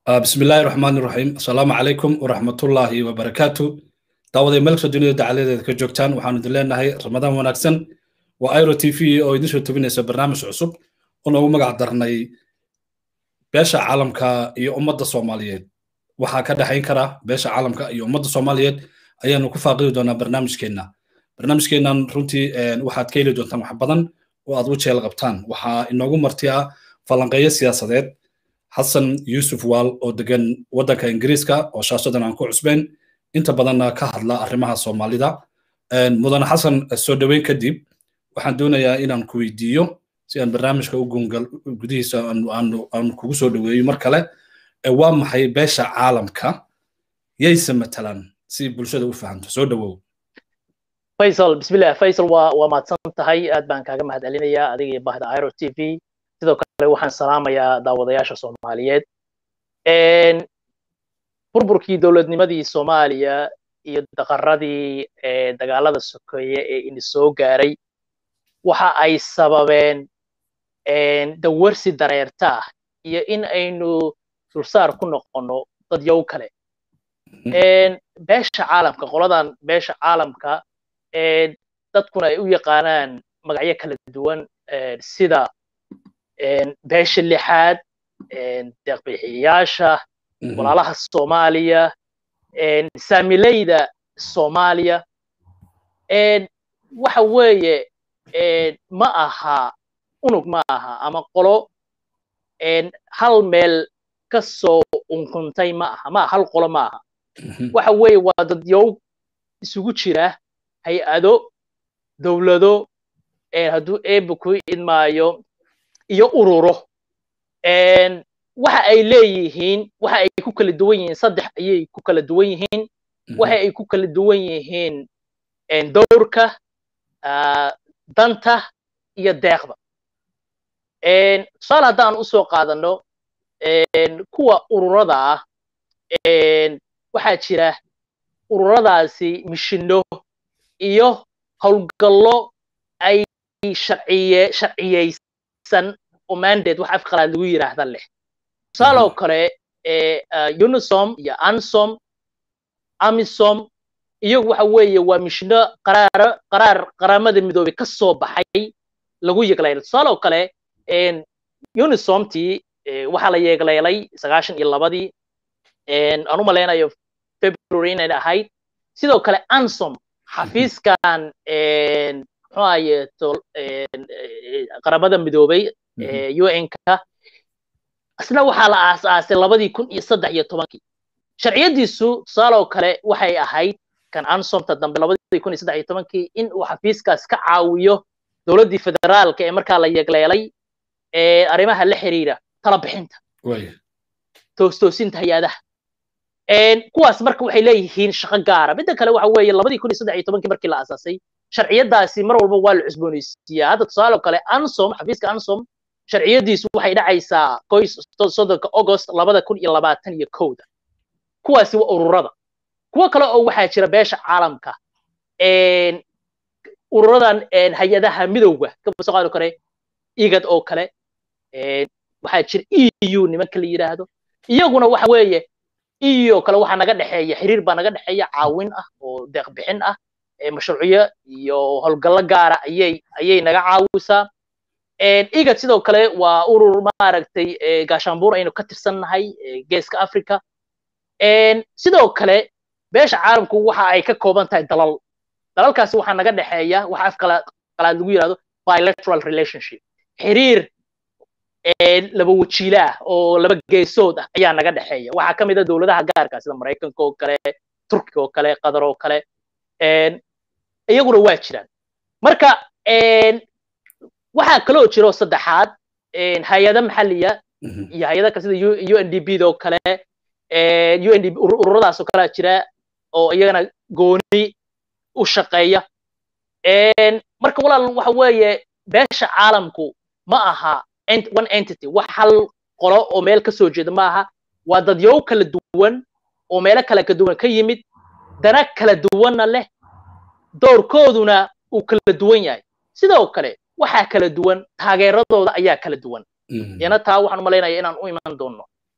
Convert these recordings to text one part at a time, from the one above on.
بسم الله الرحمن الرحيم السلام عليكم ورحمة الله وبركاته دعوة ملك الدنيا دعالة كجوكتان وحان دلنا هاي رمضان ونكسن وآيرو تي في أو يدشو تبينيس برنامج عصب ونو مقع درناي باشا عالمك iyo ummadda Soomaaliyeed waxa ka dhaxayn kara beesha caalamka iyo ummadda Soomaaliyeed ayaanu ku faaqidi doonaa barnaamijkeena barnaamijkeenan runtii waxaad ka heli doontaan wax badan oo aad u jeel qabtaan waxaa inoogu martiya falanqeeyo siyaasadeed xasan yuusuf waal oo degan waddanka ingiriiska oo shaashadan aan ku cusbayn inta badanna ka hadla arrimaha soomaalida mudane xasan soo dhoweyn kadib waxaan doonayaa inaan ku weydiiyo si aan barnaamijka u gungal gudihiisa aan kugu soo dhoweeyo mar kale waa maxay beesha caalamka yayse matalaan si bulshada u fahamto soo dhowow faysal bismillah faysal waa waa mahadsan tahay aad baan kaaga mahad celinayaa adiga iyo bahda iro t v sidoo kale waxaan salaamayaa daawadayaasha soomaaliyeed burburkii dowladnimadii soomaaliya iyo daqaradii dagaalada sokeeye ee ini soo gaaray waxa ay sababeen dawarsi dareerta ah iyo in aynu dulsaar ku noqonno dadyow kale beesha caalamka qoladan beesha caalamka dadkuna ay u yaqaanaan magacyo kala duwan sida beesha lixaad deeqbixiyayaasha walaalaha soomaaliya saamileyda soomaaliya waxa weeye ma aha unug ma aha ama qolo hal meel ka soo unkuntay ma aha ma hal qolo ma aha waxa weeye waa dadyow isugu jira hay-ado dowlado hadduu eebba ku idmaayo iyo ururo waxa ay leeyihiin waxa ay ku kala duwan yihiin saddex ayay ku kala duwan yihiin waxa ay ku kala duwan yihiin dowrka danta iyo deeqda tusaale haddaan usoo qaadano kuwa ururada ah waxaa jira ururadaasi mishino iyo howlgallo ay sharciye sharciyeysan oo mandate wax afqalaad lagu yiraahda leh tusaaloo kale unisom iyo ansom amisom iyagu waxa weeye waa mishino qaraaro qaraar qaramada midoobey ka soo baxay lagu yeegleelay tusaaloo kale unisomtii waxaa la yeegleelay sagaashan iyo labadii aan u malaynayo february inay ahayd sidoo kale ansom xafiiskan muxuu ahaye qaramada midoobey un-ka isna waxaa la aasaasay labadii kun iyo saddex iyo tobankii sharciyadiisu tusaaloo kale waxay ahayd kan ansomta dambe labadii kun iyo saddex iyo tobankii in uu xafiiskaas ka caawiyo dowladdii federaalka ee markaa la yegleelay arrimaha la xiriira tala bixinta toostoosinta hay-adaha kuwaas marka waxay leeyihiin shaqo gaara midda kale waxa weeye labadii kun iyo saddex iyo tobankii markii la aasaasay sharciyadaasi mar walba waa la cusboonaysiiyaa hadda tusaale kale ansom xafiiska ansom sharciyadiisu waxay dhacaysaa qoys soddonka august labada kun iyo labaatan iyo kowda kuwaasi waa ururada kuwo kale oo waxaa jira beesha caalamka ururadan hay-adaha midowga kasoo qaadi kare igad oo kale waxaa jira eu nimanka la yidhaahdo iyaguna waxa weeye eu kale waxaa naga dhexeeya xiriir baa naga dhexeeya caawin ah oo deeq bixin ah mashruucyo iyo howlgallo gaara ayay ayay naga caawisaa igad sidoo kale waa urur maaragtay gaashaanbuur aynu ka tirsannahay geeska africa sidoo kale beesha caalamku waxa ay ka kooban tahay dalal dalalkaasi waxaa naga dhexeeya waxa afqalaad lagu yidhahdo bilateral relationship xiriir laba wajiila ah oo laba geesood ah ayaa naga dhexeeya waxaa ka mid a dowladaha gaarka sida maraykanka oo kale turkiga oo kale qatar oo kale iyaguna waa jiraan marka waxaa kaloo jiro saddexaad hay-ada maxalliya iyo hay-ada kale sida u n d b do kale u n d b ururadaas oo kalea jira oo iyagana gooni u shaqeeya marka walaal waxa weeye beesha caalamku ma aha one entity wax hal qolo oo meel ka soo jeeda ma aha waa dadyow kala duwan oo meelo kale ka duwan ka yimid dana kala duwanna leh doorkooduna uu kala duwan yahay sidoo kale waxaa kala duwan taageeradooda ayaa kala duwan yana taa waxaan umalaynaya inaan u iman doono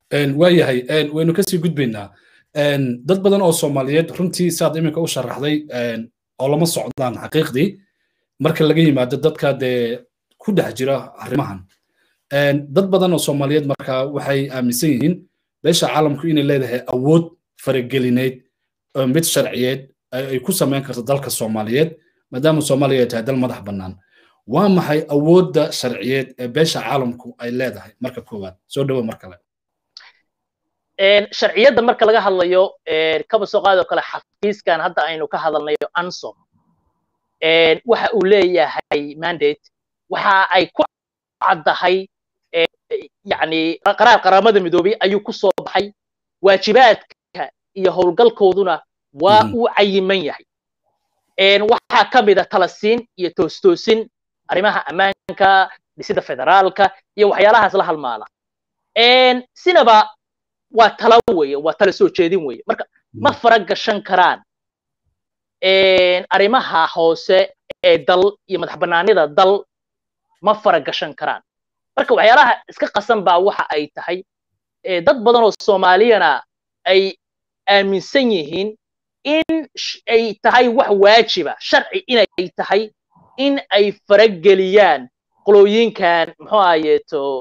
waayahay waynu kasii gudbaynaa dad badan oo soomaaliyeed runtii saad iminka u sharaxday oo lama socdaan xaqiiqdii marka laga yimaado dadka dee ku dhex jira arrimahan dad badan oo soomaaliyeed marka waxay aaminsan yihiin beesha caalamku inay leedahay awood faragelineed mid sharciyeed ay ku samayn karto dalka soomaaliyeed maadaama soomaaliya ay tahay dal madax bannaan waa maxay awoodda sharciyeed ee beesha caalamku ay leedahay marka koowaad soo dhowo mar kale sharciyadda marka laga hadlayo kaba soo qaadoo kale xafiiskan hadda aynu ka hadalnayo ansom waxa uu leeyahay mandate waxa ay ku caddahay yani qaraar qaramada midoobay ayuu ku soo baxay waajibaadka iyo howlgalkooduna waa uu cayiman yahay waxaa ka mida talasiin iyo toostoosin arrimaha ammaanka dhisida federaalka iyo waxyaalahaas la halmaala sinaba waa tala weye waa tala soo jeedin weye marka ma fara gashan karaan arrimaha hoose ee dal iyo madax bannaanida dal ma fara gashan karaan marka waxyaalaha iska qasan baa waxa ay tahay dad badan oo soomaaliyana ay aaminsan yihiin in ay tahay wax waajiba sharci inay tahay in ay farageliyaan qolooyinkan muxuu ahayeeto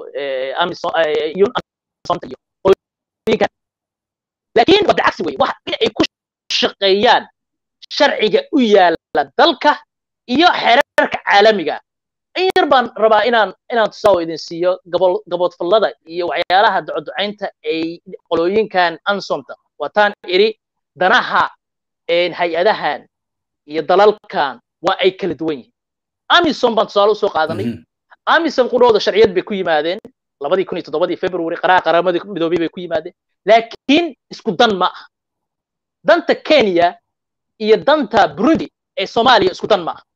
laakiin waa bilcagsi weye wax in ay ku shaqeeyaan sharciga u yaala dalka iyo xeerarka caalamiga in yar baan rabaa inaan inaan tusaawo idin siiyo gabol gaboodfallada iyo waxyaalaha ducoducaynta ay qolooyinkan ansomta waataan iri danaha hay-adahan iyo dalalkan waa ay kala duwan yihiin amisom baan tusaale usoo qaadanay amisom qudhooda sharciyad bay ku yimaadeen labadii kun iyo toddobadii february qaraar qaramadii midoobay bay ku yimaadeen laakiin isku dan ma aha danta kenya iyo danta burundi ee soomaaliya isku dan ma aha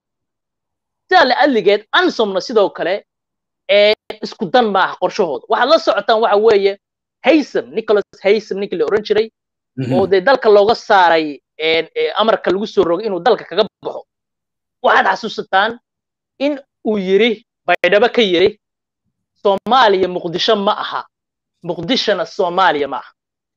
sidaa la adligeed ansomna sidoo kale isku dan ma aha qorshahooda waxaad la socotaan waxa weeye haysam nicholas haysam ninkii la oran jiray oo dee dalka looga saaray amarka lagu soo rogay inuu dalka kaga baxo waxaad xasuusataan in uu yiri baydhabo ka yiri soomaaliya muqdisho ma aha muqdishona soomaaliya ma aha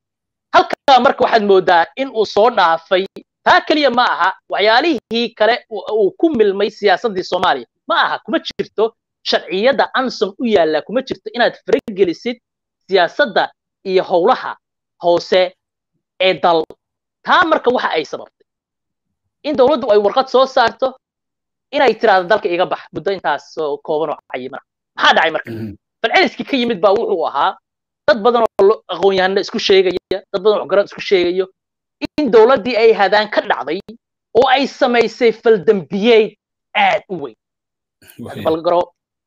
halkaa marka waxaad moodaa in uu soo dhaafay taa keliya ma aha waxyaalihii kale uu ku milmay siyaasaddii soomaaliya ma aha kuma jirto sharciyadda ansom u yaalla kuma jirto inaad faragelisid siyaasadda iyo howlaha hoose ee dal taa marka waxa ay sababtay in dowladdu ay warqad soo saarto inay tiraahdo dalka iga bax muddo intaas kooban oo cayimana maxaa dhacay marka falceliskii ka yimid baa wuxuu ahaa dad badan oo aqoon-yahanna isku sheegaya dad badan oo waxgarad isku sheegayo in dowladdii ay hadaan ka dhacday oo ay samaysay faldambiyeed aad u weyn balgaro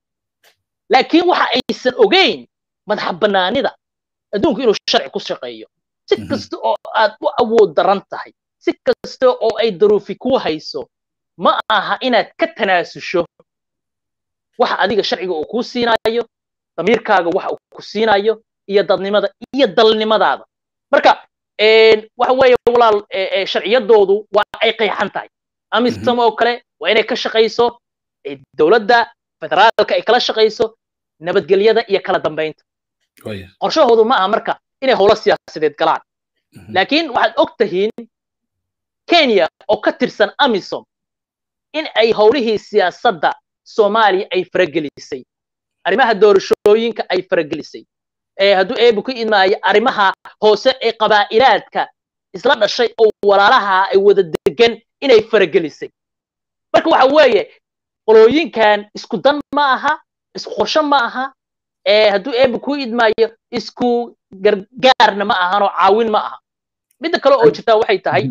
laakiin waxa aysan ogeyn madaxa bannaanida adduunku inuu sharci ku shaqeeyo si kasta oo aad u awood daran tahay si kasta oo ay daruufi ku hayso ma aha inaad ka tanaasusho waxa adiga sharciga uu kuu siinayo damiirkaaga waxa uu ku siinayo iyo dadnimada iyo dalnimadaada marka waxa weeye walaal sharciyadoodu waa ay qeexan tahay amisam oo kale waa inay ka shaqayso dowladda federaalka ay kala shaqayso nabadgelyada iyo kala dambaynta qorshahoodu ma aha marka inay howlo siyaasadeed galaan laakiin waxaad og tahiin kenya oo ka tirsan amisom in ay howlihii siyaasadda soomaaliya ay faragelisay arrimaha doorashooyinka ay faragelisay hadduu eebu ku imaayo arrimaha hoose ee qabaa'ilaadka isla dhashay oo walaalaha ay wada degan inay faragelisay marka waxa weeye qolooyinkan isku dan ma aha isku qorsho ma aha hadduu eebu ku idmaayo isku gargaarna ma ahan oo caawin ma aha midda kale oo jirtaa waxay tahay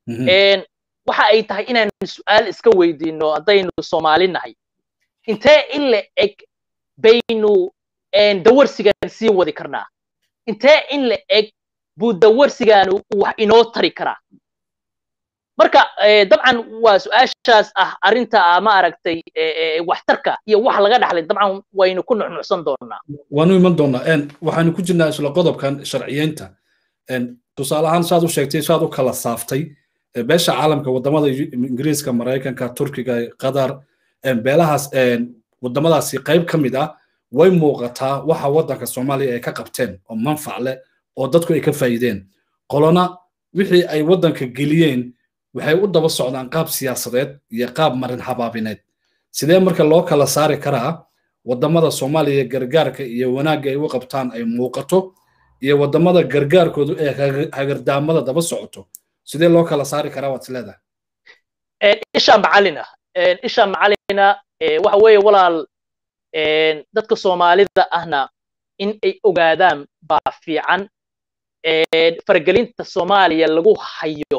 waxa ay tahay inaan su-aal iska weydiino haddaynu soomaali nahay intee in la eg baynu dawarsigan sii wadi karnaa intee in la eg buu dawarsigaanu wax inoo tari karaa marka dabcan waa su-aashaas ah arrinta ma aragtay waxtarka iyo wax laga dhaxlay dabcan waynu ku nuxnuxsan doonaa waanu iman doonaa waxaanu ku jirnaa isla qodobkan sharciyeynta tusaale ahaan saad u sheegtay saad u kala saaftay beesha caalamka wadamada ingiriiska maraykanka turkiga qatar beelahaas wadamadaasi qayb ka mid ah way muuqataa waxa waddanka soomaaliya ay ka qabteen oo manfac leh oo dadku ay ka faa'iideen qolona wixii ay waddanka geliyeen waxay u daba socdaan qaab siyaasadeed iyo qaab marin habaabineed sidee marka loo kala saari karaa waddamada soomaaliya gargaarka iyo wanaagga ay u qabtaan ay muuqato iyo waddamada gargaarkoodu ee hagardaamada daba socoto sidee loo kala saari karaa waad isleedahay isha macalina isha macalina waxa weeye walaal dadka soomaalida ahna in ay ogaadaan baa fiican faragelinta soomaaliya lagu hayo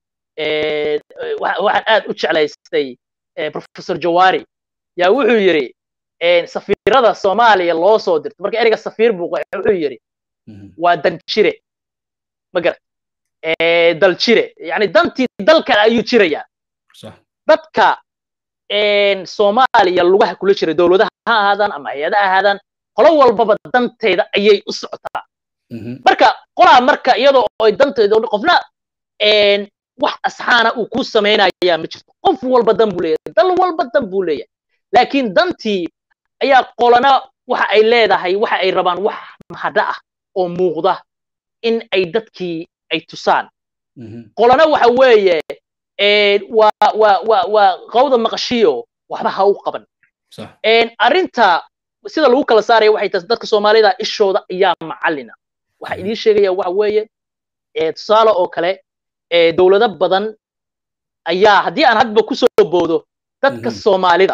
waxaan aad u jeclaystay professor jawari yaa wuxuu yidhi safiirada soomaaliya loo soo dirto marka ereyga safiir buu qoxay wuxuu yidhi waa danjire magar daljire yani dantii dalkan ayuu jirayaa dadka soomaaliya lugaha kula jira dowladaha ha ahaadaan ama hay-adaha ahaadaan qolo walbaba danteeda ayay u socotaa marka qolaa marka iyadoo ay danteeda qofna wax asxaana uu ku samaynayaa ma jirto qof walba dan buu leeyahay dal walba dan buu leeyahay laakiin dantii ayaa qolana waxa ay leedahay waxa ay rabaan wax mahadha ah oo muuqda in ay dadkii ay tusaan qolana waxa weeye waa waa waa waa qawda maqashiyo waxba ha u qaban arrinta sida lagu kala saaraya waxay tahay dadka soomaalida ishooda ayaa macallina waxa idiin sheegaya waxa weeye tusaale oo kale dowlado badan ayaa haddii aan hadba ku soo boodo dadka soomaalida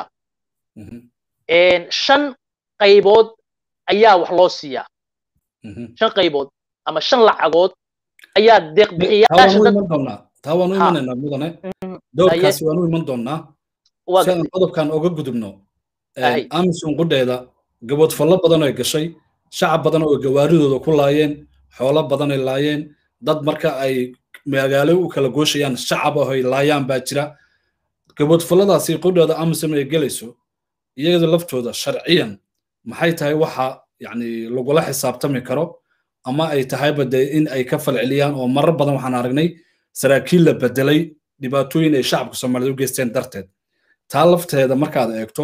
shan qaybood ayaa wax loo siiyaa shan qaybood ama shan lacagood ayaa deeqbixiyaasha taa waanu imanaynaa mudane doorkaasi waanu iman doonnaa si aan qodobkan oga gudubno amison qudheeda gaboodfallo badan ay gashay shacab badan oo gawaaridooda ku laayeen xoolo badan ay laayeen dad marka ay magaalo u kala gooshayaan shacab ah ay laayaan baa jira gaboodfalladaasi qudheeda amison ay gelayso iyada laftooda sharciyan maxay tahay waxa yani lagula xisaabtami karo ama ay tahayba dee in ay ka falceliyaan oo marar badan waxaan aragnay saraakiil la bedelay dhibaatooyin ay shacabka soomaaliyed u geysteen darteed taa lafteeda markaad eegto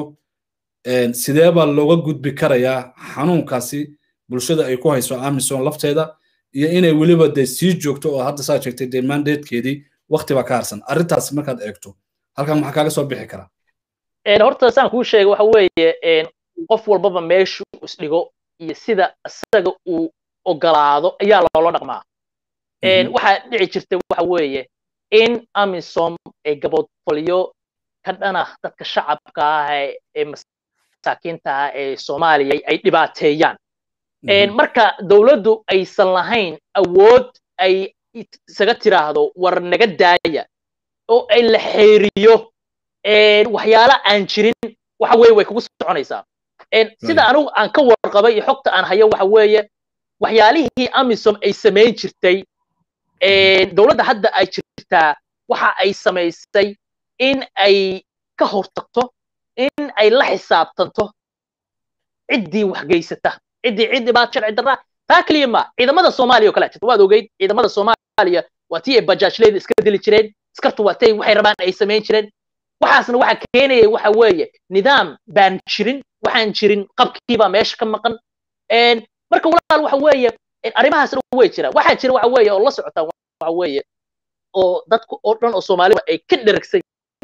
sidee baa looga gudbi karayaa xanuunkaasi bulshada ay ku hayso amison lafteeda iyo inay weliba dee sii joogto oo hadda saa sheegtay dee mandatekeedii wakti baa ka harsan arrintaasi markaad eegto halkan maxaa kaaga soo bixi karaa horta saan kuu sheegay waxa weeye qof walbaba meeshu isdhigo iyo sida isaga uu ogolaado ayaa loola dhaqmaa waxaa dhici jirta waxa weeye in amisom ay gaboodfalyo ka dhanah dadka shacabka ah ee masaakiinta ah ee soomaaliya ay dhibaateeyaan marka dowladdu aysan lahayn awood ay isaga tiraahdo war naga daaya oo ay la xeeriyo waxyaala aan jirin waxa weeye way kugu soconaysaa sida anigu aan ka warqabay iyo xogta aan hayo waxa weeye waxyaalihii amisom ay samayn jirtay dowladda hadda ay jirtaa waxa ay samaysay in ay ka hortagto in ay la xisaabtanto ciddii wax geysata ciddii cid dhibaato sharci darraa taa keliya ma ciidamada soomaaliya oo kale jirta waad ogeyd ciidamada soomaaliya waa tii ay bajaajleyda iska dili jireen iskartu waa tay waxay rabaan ay samayn jireen waxaasna waxa keenaya waxa weeye nidaam baan jirin waxaan jirin qabkiibaa meesha ka maqan marka walaal waxa weeye arrimahaasna way jira waxaa jira waxa weeye oo la socotaan waxa weeye oo dadku oo dhan oo soomaalida ay ka dheragsan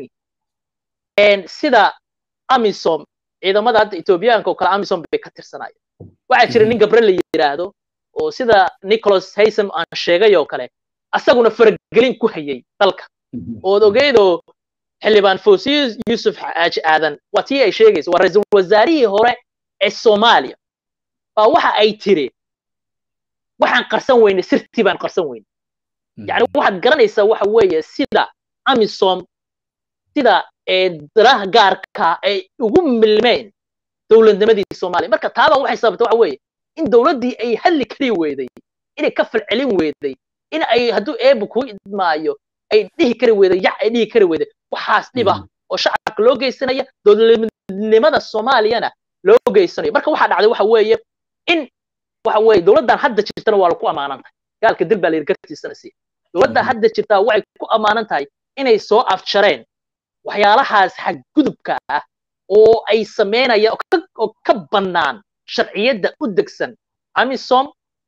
yihiin sida amisom ciidamada hadda etoobiyaanka oo kale amisom bay ka tirsanayeen waxaa jira nin gabre la yidhaahdo oo sida nicholas haysam aan sheegay oo kale asaguna faragelin ku hayay dalka ood ogeydoo xildhibaan fosiyo yusuf xaaji aadan waa tii ay sheegayso waa ra-iisul wasaarihii hore ee soomaaliya baa waxa ay tiri waxaan qarsan weyne sirtii baan qarsan weyne yani waxaad garanaysaa waxa weeye sida amisom sida daraha gaarka ay ugu milmeen dowladnimadii soomaaliya marka taabaa waxay sababtay waxa weeye in dowladdii ay hadli kari weyday inay ka falcelin weyday in ay hadduu eeba kuu idmaayo ay dhihi kari weyday yac ay dhihi kari weyday waxaas dhiba oo shacabka loo geysanaya dowladnimada soomaaliyana loo geysanayo marka waxaa dhacday waxa weeye in waxa weeye dowladdan hadda jirtana waa lagu ammaanan tahay gaalka dil baa la yidhi gartiisana si dowladda hadda jirtaa waxay ku ammaanan tahay inay soo afjareen waxyaalahaas xadgudubka ah oo ay samaynayaan oo ka bannaan sharciyadda u degsan amisom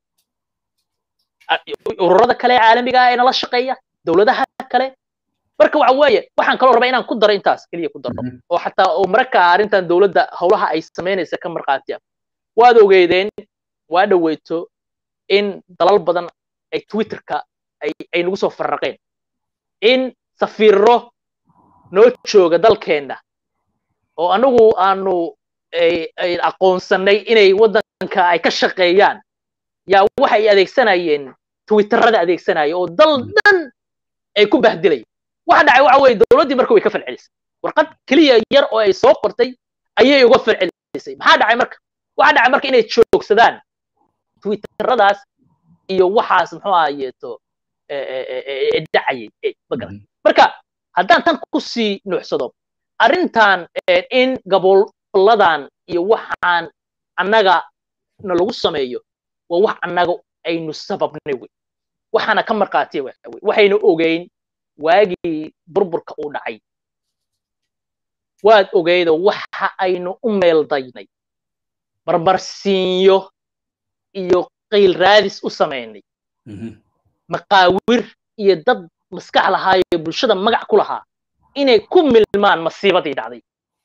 ururada kale ee caalamiga ah ee nala shaqeeya dowladaha kale marka waxa weeye waxaan kaloo rabaa inaan ku daro intaas keliya ku daro oo xataa oo mararka arrintan dowladda howlaha ay samaynaysa ka marqaatiya waad ogeydeen waa dhoweyto in dalal badan ay twitterka ay ay nagu soo farraqeen in safiiro noo jooga dalkeenna oo anagu aanu aqoonsanay inay waddanka ay ka shaqeeyaan yaa waxay adeegsanayeen twitterada adeegsanaya oo dal dhan ay ku bahdilayeen waxa dhacay waxa weeye dowladdii marka way ka falcelisay warqad keliya yar oo ay soo qortay ayay uga falcelisay maxaa dhacay marka waxa dhacay marka inay joogsadaan twitteradaas iyo waxaas muxuu ahayeeto dhacayay marka haddaan tan ku sii nuuxsado arrintan in gaboladan iyo waxaan annaga na lagu sameeyo waa wax annaga aynu sababnay wey waxaana ka marqaatiya waxa wey waxaynu ogeyn waagii burburka uu dhacay waad ogeydo waxa aynu u meeldaynay barbarsiinyo iyo qiil raadis u samaynay maqaawir iyo dad maskax lahaayo bulshada magac ku lahaa inay ku milmaan masiibadii dhacday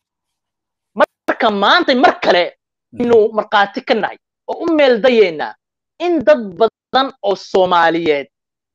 marka maanta mar kale inuu markhaati ka nahay oo u meeldayeynaa in dad badan oo soomaaliyeed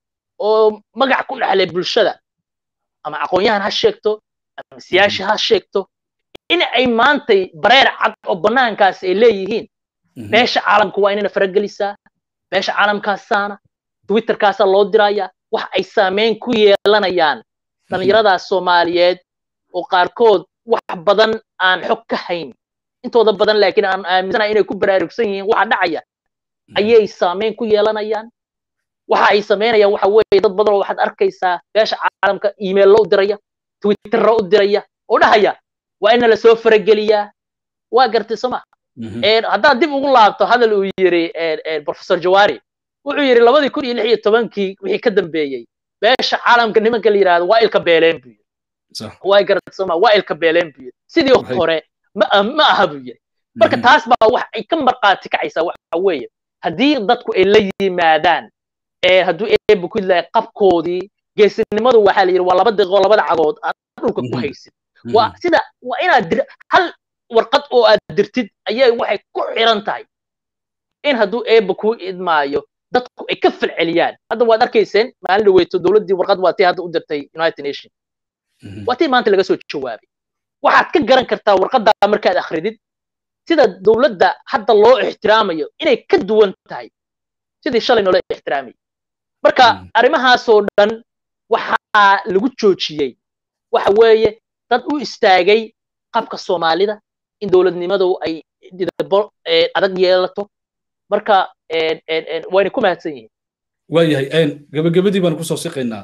oo magac ku dhexlay bulshada ama aqoon-yahan ha sheegto ama siyaasha ha sheegto in ay maantay bareer cad oo bannaankaas ay leeyihiin beesha caalamka waa inayna faragelisaa beesha caalamkaasaana twitterkaasaa loo diraya wax ay saameyn ku yeelanayaan dhallinyaradaas soomaaliyeed oo qaarkood wax badan aan xog ka hayn intooda badan laakiin aan aaminsanahay inay ku baraarugsan yihiin waxa dhacaya ayay saameyn ku yeelanayaan waxa ay samaynayaan waxa weeye dad badan oo waxaad arkaysaa beesha caalamka emaillo u diraya twitterro u diraya oo dhahaya waa ina lasoo farageliyaa waa gartay soma haddaad dib ugu laabto hadal uu yiri professor jawari wuxuu yidhi labadii kun iyo lix iyo tobankii wixii ka dambeeyey beesha caalamka nimanka la yidhahdo waa ilka beeleen buu yidhi waa gartay soma waa ilka beeleen buu yidhi sidii hore ma ma aha buu yidhi marka taas baa wax ay ka marqaati kacaysaa waxa weeye haddii dadku ay la yimaadaan hadduu eebba ku yidlahay qabkoodii geesinimadu waxaa la yidhi waa laba daqiiqo labada cagood aad dhulka ku haysid waa sida waa inaad dir hal warqad oo aad dirtid ayay waxay ku xiran tahay in hadduu eebba ku idmaayo dadku ay ka falceliyaan hadda waad arkayseen maalin dhaweyto dowladdii warqad waa tii hadda u dirtay united nation waa tii maanta laga soo jawaabay waxaad ka garan kartaa warqaddaa markaad akhridid sida dowladda hadda loo ixtiraamayo inay ka duwan tahay sidii shalay noola ixtiraamayay marka arrimahaasoo dhan waxaa lagu joojiyey waxa weeye dad u istaagay qabka soomaalida in dowladnimadu ay didabo adag yeelato marka wayna ku mahadsan yihiin waayahay gabagabadii baan kusoo siqaynaa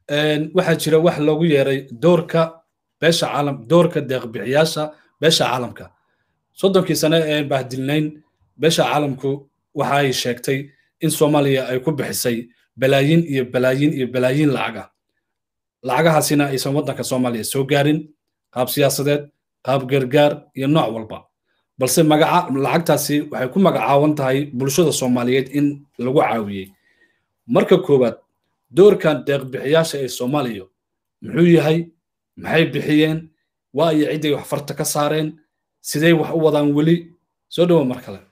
waxaa jira wax loogu yeeray doorka beesha caalam doorka deeqbixiyaasha beesha caalamka soddonkii sane ee bahdilnayn beesha caalamku waxa ay sheegtay in soomaaliya ay ku bixisay balaayin iyo balaayin iyo balaayin lacaga lacagahaasina aysan waddanka soomaaliya soo gaarin qaab siyaasadeed qaab gargaar iyo nooc walba balse magaca lacagtaasi waxay ku magacaawan tahay bulshada soomaaliyeed in lagu caawiyey marka koowaad doorkan deeqbixiyaasha ee soomaaliya muxuu yahay maxay bixiyeen waa iyo cidday wax farta ka saareen sidee wax u wadaan weli soo dhowo mar kale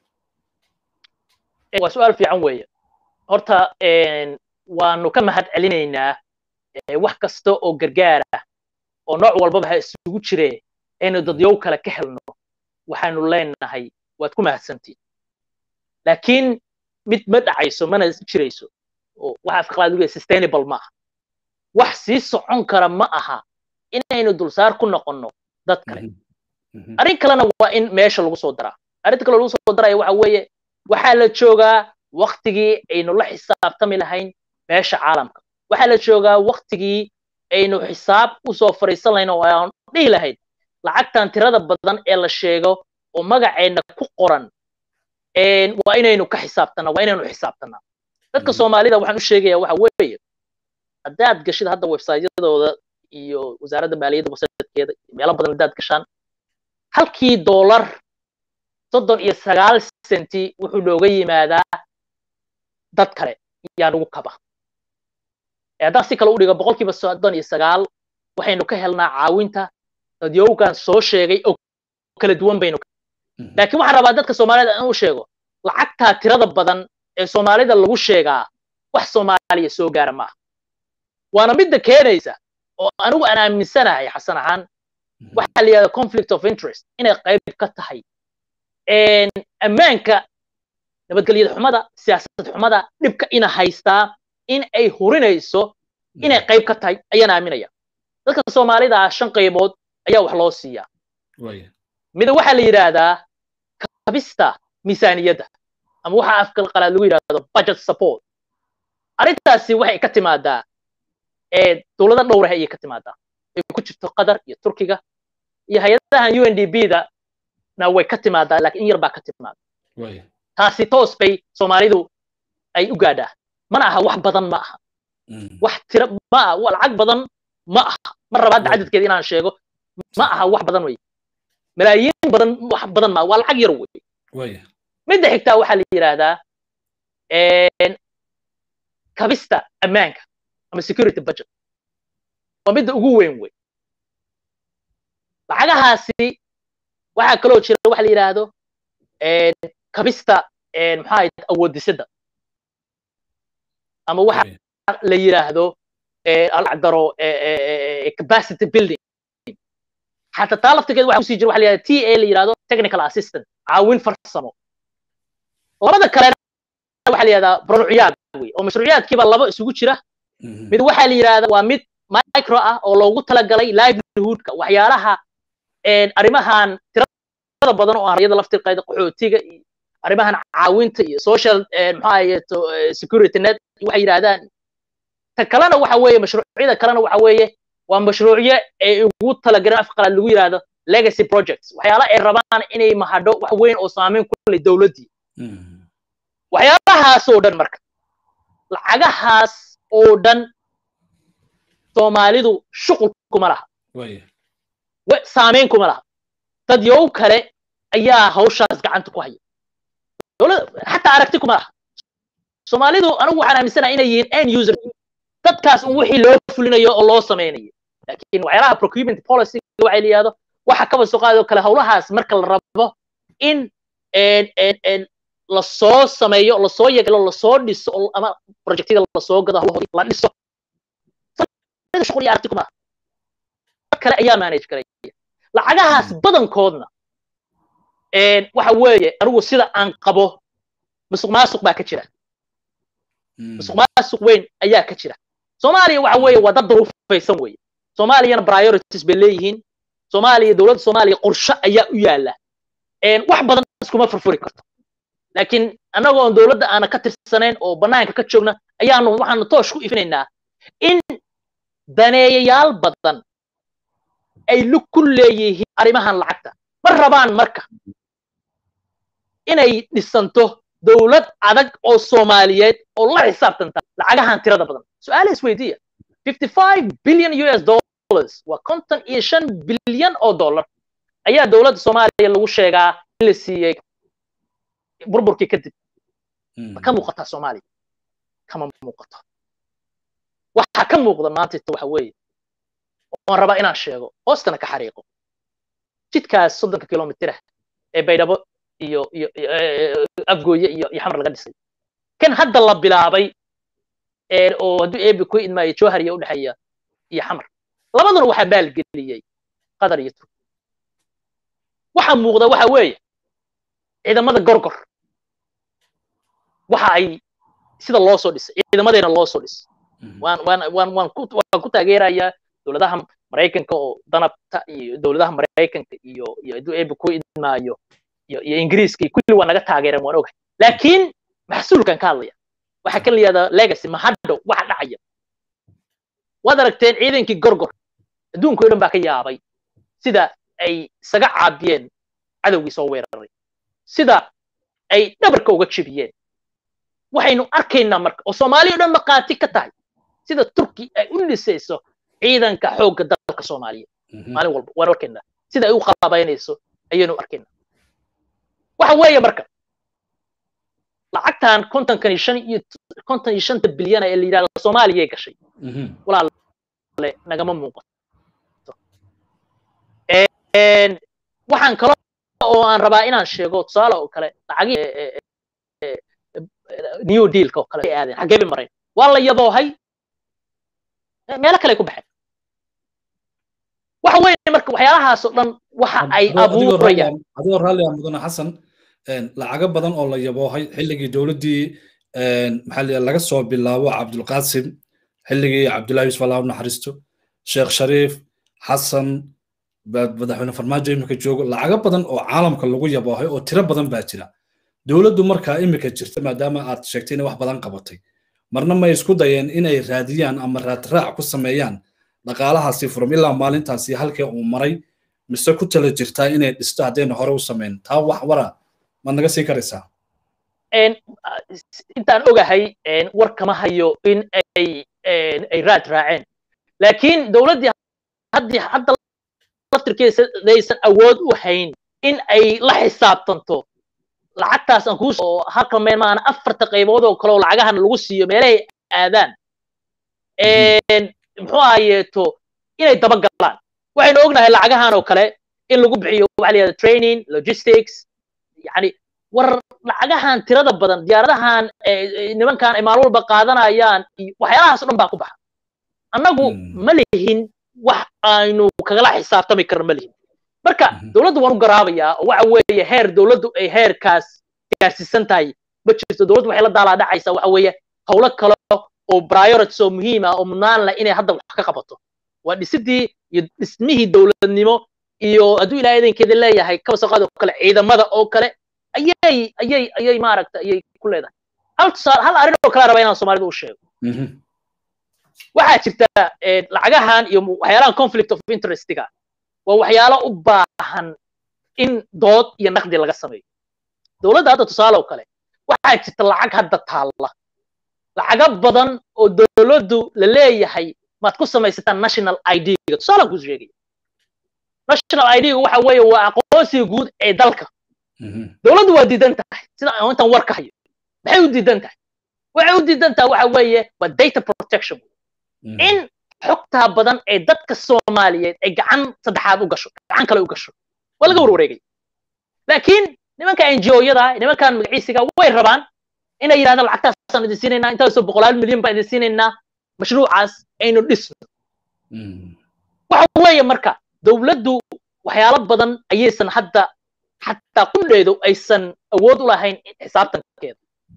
waa su-aal fiican weeye horta waanu ka mahad celinaynaa wax kasta oo gargaar ah oo nooc walbaba ha isugu jiree aynu dadyow kale ka helno waxaanu leenahay waad ku mahadsantiin laakiin mid ma dhacayso mana jirayso waxa afqalaad uga sustainable ma aha wax sii socon kara ma aha inaynu dulsaar ku noqonno dad kale arrin kalena waa in meesha lagu soo daraa arrinta kale lagu soo daraya waxa weeye waxaa la joogaa waktigii aynu la xisaabtami lahayn meesha caalamka waxaa la joogaa waktigii aynu xisaab usoo fariisan lahayn oo aan dhihi lahayn lacagtan tirada badan ee la sheego oo magaceenna ku qoran waa inaynu ka xisaabtana waa inaynu xisaabtanaa dadka soomaalida waxaan u sheegaya waxa weeye haddaad gashid hadda websaytyadooda iyo wasaaradda maaliyadda wasaadkeeda meelo badan haddaad gashaan halkii doolar soddon iyo sagaal senti wuxuu nooga yimaadaa dad kale yaa nagu kaba haddaan si kale u dhigo boqolkiiba soddon iyo sagaal waxaynu ka helnaa caawinta dadyowgan soo sheegay oo kala duwan baynu laakiin waxaan rabaa dadka soomaalida in u sheego lacagtaa tirada badan ee soomaalida lagu sheegaa wax soomaaliya soo gaara maaha waana midda keenaysa oo anigu aan aaminsanahay xasan ahaan waxaa la yidhahda conflict of interest inay qayb ka tahay ammaanka nabadgelyada xumada siyaasad xumada dhibka ina haystaa in ay hurinayso inay qayb ka tahay ayaan aaminaya dadka soomaalida ah shan qaybood ayaa wax loo siiyaa mida waxaa la yidhaahdaa kabista miisaaniyadda ama waxa afka qalaad lagu yidhahdo budget support arrintaasi waxay ka timaadaa dowlado dhowrah ayay ka timaadaa ay ku jirto qatar iyo turkiga iyo hay-adahan u n d b da na way ka timaadaa laakiin in yar baa ka timaada taasi toos bay soomaalidu ay u gaadhaa mana aha wax badan ma aha wax tira ma aha lacag badan ma aha mar rabaadda cadadkeeda inaan sheego ma aha wax badan wey malaayiin badan wax badan ma waa lacag yar wey midda xigtaa waxaa la yidhaahdaa kabista ammaanka ama security budget waa midda ugu weyn wey lacagahaasi waxaa kaloo jira waxa la yidhaahdo kabista maxaa ahayd awoodisada ama waxa la yidhaahdo alacdaro capacity building xataa taa laftigeed waxa kusii jira waxa la yidhahda t a la yidhahdo technical assistant caawin farsamo labada kalena waxa la yidhahdaa mashruuciyaad wey oo mashruuciyaadkiiba laba isugu jira mid waxaa la yidhahda waa mid micro ah oo loogu talagalay livelihoodka waxyaalaha arrimahan tirada badan oo aryada laftirqayda qaxootiga iyo arrimahan caawinta iyo social maxaa ahayeeto security net waxay yidhahdaan ta kalena waxa weeye mashruucyada kalena waxa weeye waa mashruucyo ay ugu talagaleen afka qalaad lagu yidhahdo legacy projects waxyaala ay rabaan inay mahadho wax weyn oo saameyn ku leh dowladdii waxyaalahaas oo dhan marka lacagahaas oo dhan soomaalidu shuqul kuma laha saameyn kuma laha dad yow kale ayaa hawshaas gacanta ku haya xataa aragti kuma laha soomaalidu anigu waxaan aaminsanaha inay yihiin end user dadkaas un wixii loo fulinayo oo loo samaynayo laakiin waxyaalaha procurement policy waxay la yidhahdo waxa kaba soo qaadoo kale hawlahaas marka la rabo in lasoo sameeyo lasoo yagalo lasoo dhiso ama projectyada lasoo gado hawlahoodii la dhiso shuqul iyo aragti kuma dad kale ayaa manage garaya lacagahaas badankoodna waxa weeye anigu sida aan qabo musuq maasuq baa ka jira musuq maasuq weyn ayaa ka jira soomaaliya waxa weeye waa dad duruufaysan weeye soomaaliyana priorities bay leeyihiin soomaaliya dowladda soomaaliya qorshe ayaa u yaala wax badan iskuma furfuri karto laakiin annagoo on dowladda aana ka tirsanayn oo bannaanka ka joogna ayaanu waxaanu toosh ku ifinaynaa in daneeyayaal badan ay lug ku leeyihiin arrimahan lacagta ma rabaan marka inay dhisanto dowlad adag oo soomaaliyeed oo la xisaabtanta lacagahan tirada badan su-aala isweydiiya fifty five billion u s dollars waa konton iyo shan bilyan oo dollar ayaa dowladda soomaaliya lagu sheegaa in la siiyey burburkii kadib ma ka muuqataa soomaaliya kama muuqato waxa ka muuqda maantayta waxa weeye oon rabaa inaan sheego hoostana ka xariiqo jidkaas soddonka kilomitira ee baydhabo iyo iyo afgooye iyo iyo xamar laga dhisay kan hadda la bilaabay oo hadduu eebi ku idmaayo jowhar iyo udhexeeya iyo xamar labaduna waxaa maalgeliyey qatar iyo turki waxa muuqda waxa weeye ciidamada gorgor waxa ay sida loo soo dhisay ciidamadeena loo soo dhisay waan waan waan waan ku waan ku taageerayaa dowladaha maraykanka oo danabta iyo dowladaha maraykanka iyo iyo hadduu eebi ku idmaayo iyo iyo ingiriiska iyo kulli waa naga taageereen waan ogahay laakiin maxsuulkan ka hadlaya waxaa kan la yihahdaa legacy mahadho waxa dhacaya waad aragteen ciidankii gorgor adduunka o dhan baa ka yaabay sida ay isaga caabiyeen cadowgii soo weeraray sida ay dhabarka uga jebiyeen waxaynu arkaynaa marka oo soomaaliya o dhan maqaati ka tahay sida turki ay u dhisayso ciidanka xoogga dalka soomaaliya maalin walba waan arkaynaa sida ay u qaabaynayso ayaynu arkaynaa waxa weeye marka lacagtan kontonkan iyo shan iyo konton iyo shanta bilyan ee la yidhahdo soomaaliyay gashay walaale nagama muuqato waxaan kalo oo aan rabaa inaan sheego tusaale oo kale lacagii new dealka oo kale aadeen xaggee bay mareen waa la yaboohay meelo kale ku baxeen waxa weeye marka waxyaalahaas oo dhan waxa ay abuurayaan adigoo raalli ah mudane xasan lacago badan oo la yaboohay xilligii dowladdii maxaa laga soo bilaabo cabdulqaasim xilligii cabdullahi yusuf allah u naxariisto sheekh shariif xasan madaxweyne farmaajo imika joogo lacago badan oo caalamka lagu yaboohay oo tiro badan baa jira dowladdu markaa imika jirta maadaama aad sheegtay inay wax badan qabatay marna may isku dayeen inay raadiyaan ama raadraac ku sameeyaan dhaqaalahaasi furum ilaa maalintaasi halkii uu maray mise ku tala jirtaa inay dhisto haddayna hore u samayn taa wax wara maad naga sii karaysaa intaan ogahay war kama hayo in ay ay raad raaceen laakiin dowladdii haddii hadda laftirkeedaysan awood u hayn in ay la xisaabtanto lacagtaas aan kuu oo halka meel maana afarta qaybood oo kale oo lacagahan lagu siiyo meelahay aadaan muxuu ahayeeto inay daba galaan waxaynu ognahay lacagahan oo kale in lagu bixiyo waxa la yihahda training logistics yani war lacagahan tirada badan diyaaradahan nimankan ay maalin walba qaadanayaan waxyaalahaas o dhan baa ku baxa annagu ma lihin wax aynu kagala xisaabtami karno ma lihin marka dowladdu waan u garaabayaa oo waxa weeye heer dowladdu ay heerkaas gaarsiisan tahay ma jirto dowladdu waxay la daalaa dhacaysaa waxa weeye howlo kale oo priorities oo muhiim ah oo mudnaan leh inay hadda wax ka qabato waa dhisidii iyo dhismihii dowladnimo iyo hadduu ilaahay idankeeda leeyahay kabasaqaad oo kale ciidamada oo kale ayay ayay ayay maaragta ayay ku leedahay hal tusaale hal arrin oo kale raba inaan soomaalida u sheego waxaa jirta lacagahan iyo waxyaalahan conflict of interestiga waa waxyaalo u baahan in dood iyo naqdi laga sameeyo dowladda hadda tusaale oo kale waxaa jirta lacag hadda taalla lacago badan oo dowladdu la leeyahay maad ku samaysataan national idga tusaalaan kuu sheegaya national idga waxa weeye waa aqoonsiga guud ee dalka dowladdu waa diidan tahay sida intaan war ka hayo maxay u diidan tahay waxay u diidan tahay waxa weeye waa data protection in xogtaa badan ee dadka soomaaliyeed ay gacan saddexaad u gasho gacan kale u gasho waa laga warwareegay laakiin nimanka ngo-yada nimankan magaciisiga way rabaan inay yidhahdaan lacagtaasaan idin siinaynaa intaasoo boqolaal milyan baan idin siinaynaa mashruucaas aynu dhisno waxa weeye marka dowladdu waxyaalo badan ayaysan hadda xataa qudheedu aysan awood u lahayn xisaabtankeeda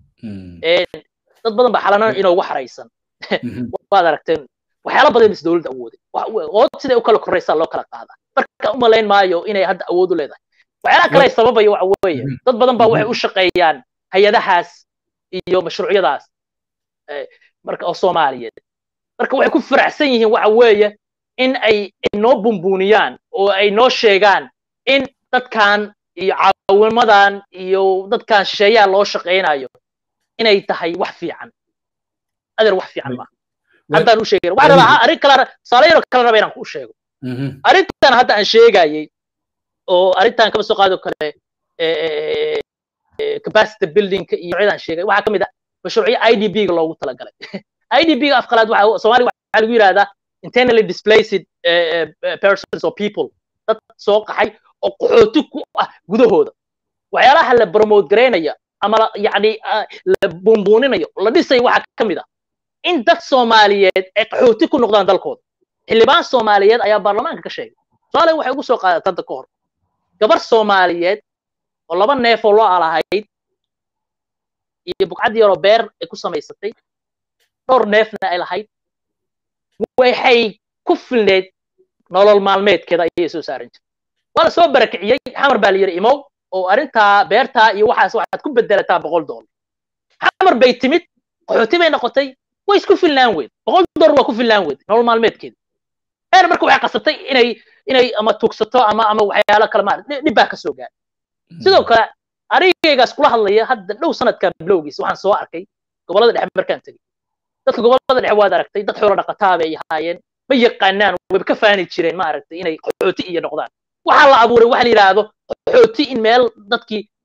dad badan baa xalana inoogu xaraysan waad aragteen waxyaalo badan is dowladda awooday ood siday u kala koraysaa loo kala qaadaa marka u malayn maayo inay hadda awood u leedahay waxyaalaha kale sababaya waxa weeye dad badan baa waxay u shaqeeyaan hay-adahaas iyo mashruucyadaas marka oo soomaaliyeed marka waxay ku faraxsan yihiin waxa weeye in ay noo bumbuuniyaan oo ay noo sheegaan in dadkan iyo caawimadan iyo dadkan shisheeyaha loo shaqaynayo inay tahay wax fiican adeer wax fiican maaha haddaan u sheegay waxaan rabaa arrin kale tusaale yaro kale raba inaan ku sheego arrintan hadda aan sheegayey oo arrintan kaba soo qaado kale capacity buildingka iyo cidaan sheegay waxaa ka mid ah mashruucyo i d b ga loogu talagalay i d b ga afqalaad waxa soomaaliga waxaa lagu yidhahdaa internally displaced persons or people dad soo qaxay oo qaxooti ku ah gudahooda waxyaalaha la promote garaynaya ama yani la buunbuuninayo la dhisayo waxaa ka mid ah in dad soomaaliyeed ay qaxooti ku noqdaan dalkooda xildhibaan soomaaliyeed ayaa baarlamaanka ka sheegay soomaaliya waxay ugu soo qaadatay hadda ka hor gabar soomaaliyeed oo laba neefoo loo alahayd iyo bugcad yaroo beer ay ku samaysatay dhowr neefna ay lahayd waxay ku filneed nolol maalmeedkeeda ayay soo saaran jirtay waa la soo barakiciyey xamar baa la yidhi imow oo arrintaa beertaa iyo waxaas waxaad ku bedelataa boqol doolar xamar bay timid qaxooti bay noqotay way isku filnaan weyd boqol doolar waa ku filnaan weyd nolol maalmeedkeeda heer marka waxay qasabtay inay inay ama tugsato ama ama waxyaalo kale maarad dhib baa ka soo gaar sidoo kale arigaygaas kula hadlaya hadda dhow sanadkan bilowgiisa waxaan soo arkay gobollada dhexe markaan tegey dadka gobollada dhexe waad aragtay dad xoolo dhaqataa bay ahaayeen ma yaqaanaan wayba ka faani jireen maaragtay inay qaxooti iyo noqdaan waxaa la abuuray waxa la yidhaahdo qaxooti in meel dadkii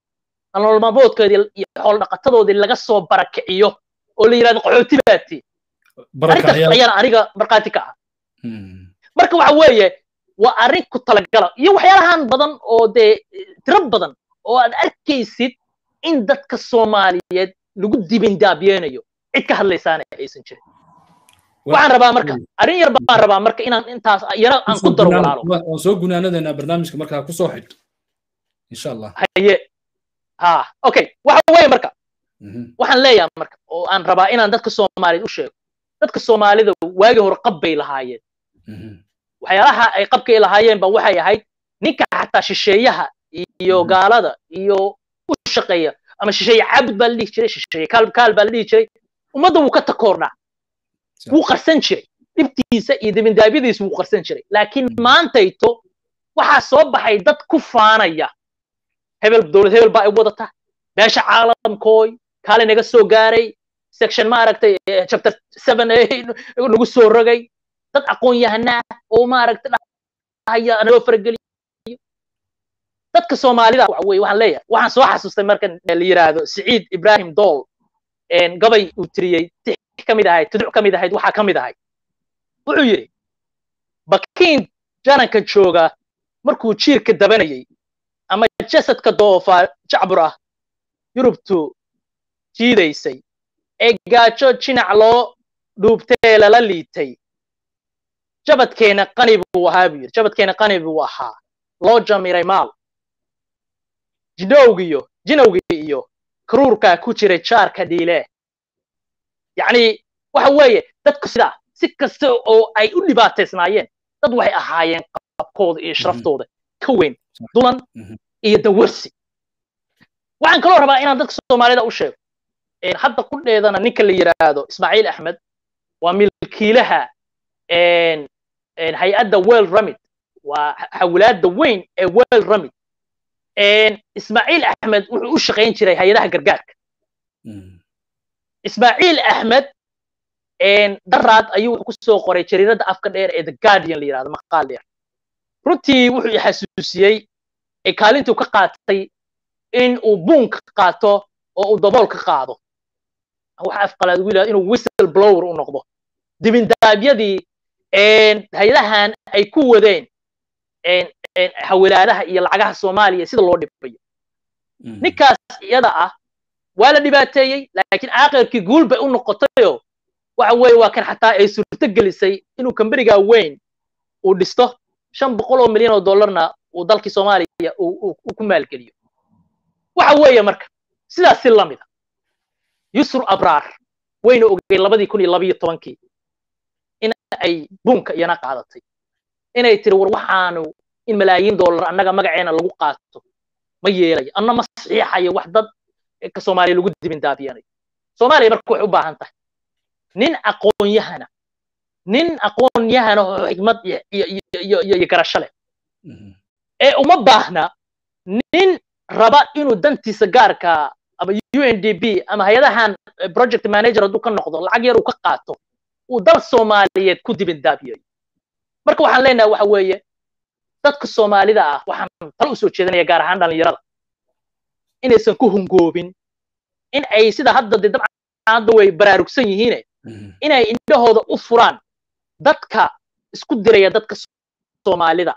nolol maalmoodkoodii iyo xoolo dhaqatadoodii laga soo barakiciyo oo la yidhahdo qaxooti baati arrintaas ayaan aniga markhaati ka ah marka waxa weeye waa arrin ku talagala iyo waxyaalahan badan oo dee tiro badan oo aad arkaysid in dadka soomaaliyeed lagu dibindaabiyeenayo cid ka hadlaysaana aysan jirin waxaan rabaa marka arrin yar baan rabaa marka inaan intaas yana aan ku daro walaalo waan soo gunaanadeynaa barnaamijka markaa kusoo xidh insha allah haye ha okay waxa weeye marka waxaan leeyahay marka oo aan rabaa inaan dadka soomaaliyeed u sheego dadka soomaalida waagii hore qab bay lahaayeen waxyaalaha ay qabkay lahaayeen ba waxay ahayd ninka xataa shisheeyaha iyo gaalada iyo u shaqeeya ama shisheeye caabud baa la dhihi jiray shisheeye kaal kaal baa la dhihi jiray ummadda wuu ka takoornaa wuu qarsan jiray dhibtiisa iyo dibindaabyadiisa wuu qarsan jiray laakiin maantayto waxaa soo baxay dad ku faanaya hebel dowlad hebel baa ay wadata beesha caalamkooy kaale naga soo gaaray section maaragtay chapter seven nagu soo rogay dad aqoon yahanaa oo maaragtay dhahaya naloo farageliyo dadka soomaalida waxa weye waxaan leeyahay waxaan soo xasuustay marka la yidhaahdo siciid ibrahim dool gabay uu tiriyey tix ka mid ahayd tuduc ka mid ahayd waxaa ka mid ahayd wuxuu yidhi bakiin jananka jooga markuu jiirka dabanayay ama jasadka doofa jacbur ah yurubtu jiidaysay ee gaajo jinac loo dhuubtee lala liitay jabadkeena qani buu ahaa buu yidhi jabadkeena qani buu ahaa loo jamiray maal jinowgiyo jinowgii iyo karuurkaa ku jiray jaarka dhiile yacni waxa weeye dadku sidaa si kasta oo ay u dhibaataysnaayeen dad waxay ahaayeen qabkooda iyo sharaftooda ka weyn dulan iyo dawarsi waxaan kaloo rabaa inaan dadka soomaalida u sheego hadda qudheedana ninka la yidhaahdo ismaaciil axmed waa milkiilaha hay-adda well ramid waa xawilaadda weyn ee well ramid ismaaciil axmed wuxuu u shaqayn jiray hay-adaha gargaarka ismaaciil axmed daraad ayuu wuxuu kusoo qoray jariiradda afka dheer ee the guardian la yidhahdo maqaal dheer runtii wuxuu xasuusiyey kaalintuu ka qaatay in uu buunka qaato oo uu dabool ka qaado waxa afqalaad ugu yidhahdo inuu whistle blower u noqdo dibindaabyadii hay-adahan ay ku wadeen xawilaadaha iyo lacagaha soomaaliya sida loo dhibayo ninkaas iyada ah waa la dhibaateeyey laakiin aakhirkii guul bay u noqotayo waxa weeye waa kan xataa ay suurto gelisay inuu kamberiga weyn uu dhisto shan boqol oo milyan oo dollarna uu dalkii soomaaliya uu ku maalgeliyo waxa weeye marka sidaas si lamid a yusru abraar wayna ogey labadii kun iyo labayo tobankii in ay buunka iyana qaadatay inay tiri war waxaanu in malaayiin dollar annaga magaceena lagu qaato ma yeelayo anna ma saxiixayo wax dad ka soomaaliya lagu dibindaabiyanayo soomaaliya marka waxay u baahan tahay nin aqoon-yahana nin aqoon-yahana oo xigmad iyo garasho leh ee uma baahna nin raba inuu dantiisa gaarka ama u n d b ama hay-adahan project manager hadduu ka noqdo lacag yar uu ka qaato uu dal soomaaliyeed ku dibindaabiyayo marka waxaan leenahay waxa weeye dadka soomaalida ah waxaan tala usoo jeedinaya gaar ahaan dhalinyarada inaysan ku hungoobin in ay sida hadda de dabcan hadda way baraarugsan yihiine inay indhahooda u furaan dadka isku diraya dadka soomaalida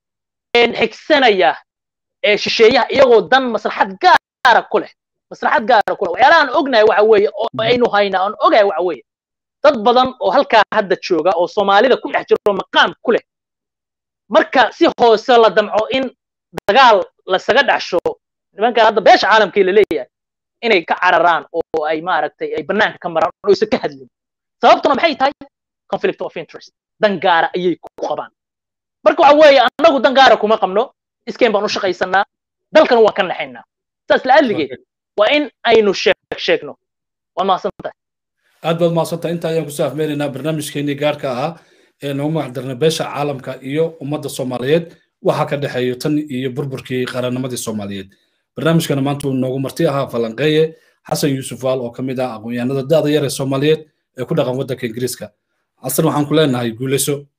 xigsanaya ee shisheeyaha iyagoo dan maslaxad gaara ku leh maslaxad gaara ku leh waxyaalahaan ognahay waxa weeye oo aynu haynaa aan ogahay waxa weeye dad badan oo halkaa hadda jooga oo soomaalida ku dhex jiro maqaam ku leh marka si hoose la damco in dagaal lasaga dhexsho nimankan hadda beesha caalamkii la leeyahay inay ka cararaan oo ay maaragtay ay bannaanka ka maraan oo aysan ka hadlin sababtuna maxay tahay conflict of interest dan gaara ayay ku qabaan marka waxa weeye annagu dan gaara kuma qabno iskeen baan u shaqaysanaa dalkan waan ka naxaynaa saas la'alligeed waa in aynu sheeg sheegno waa mahadsantahay aad baad mahadsantahay inta ayaan kusoo afmeynaynaa barnaamijkeenii gaarka ahaa ee noogu magacdarnay beesha caalamka iyo ummadda soomaaliyeed waxaa ka dhexeeyo tan iyo burburkii qarannimadii soomaaliyeed barnaamijkana maanta uu noogu marti ahaa falanqeeye xasan yuusuf waal oo ka mid ah aqoon-yahanada da'da yar ee soomaaliyeed ee ku dhaqan waddanka ingiriiska xasan waxaan ku leenahay guuleyso